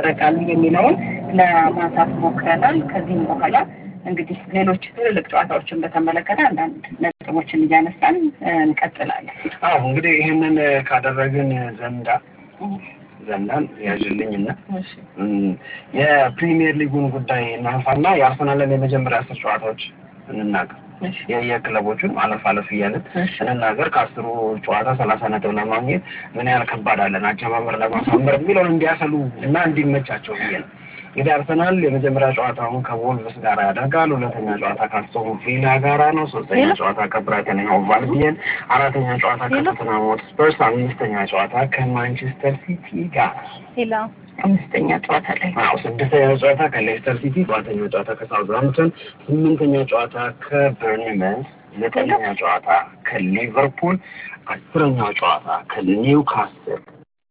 ይደረጋል የሚለውን ለማንሳት ሞክረናል። ከዚህም በኋላ እንግዲህ ሌሎች ትልልቅ ጨዋታዎችን በተመለከተ አንዳንድ ነጥቦችን እያነሳን እንቀጥላለን። አዎ እንግዲህ ይህንን ካደረግን ዘንዳ ዘንዳን ያዥልኝና የፕሪሚየር ሊጉን ጉዳይ እናንሳና የአርሰናልን የመጀመሪያ አስር ጨዋታዎች እንናገር። የክለቦቹን አለፍ አለፍ እያለን እንናገር። ከአስሩ ጨዋታ ሰላሳ ነጥብ ለማግኘት ምን ያህል ከባድ አለን አጀማመር ለማሳመር የሚለውን እንዲያሰሉ እና እንዲመቻቸው ብዬ ነው። እንግዲህ አርሰናል የመጀመሪያ ጨዋታውን ከቮልቭስ ጋር ያደርጋል። ሁለተኛ ጨዋታ ከአስቶን ቪላ ጋራ ነው። ሶስተኛ ጨዋታ ከብራይተን ኤንድ አልቢዮን፣ አራተኛ ጨዋታ ከቶተንሃም ሆትስፐርስ፣ አምስተኛ ጨዋታ ከማንቸስተር ሲቲ ጋር ሌላ አምስተኛ ጨዋታ ላይ አዎ ስድስተኛ ጨዋታ ከሌስተር ሲቲ፣ ሰባተኛ ጨዋታ ከሳውዝሃምፕተን፣ ስምንተኛ ጨዋታ ከበርንመንስ፣ ዘጠነኛ ጨዋታ ከሊቨርፑል፣ አስረኛው ጨዋታ ከኒውካስል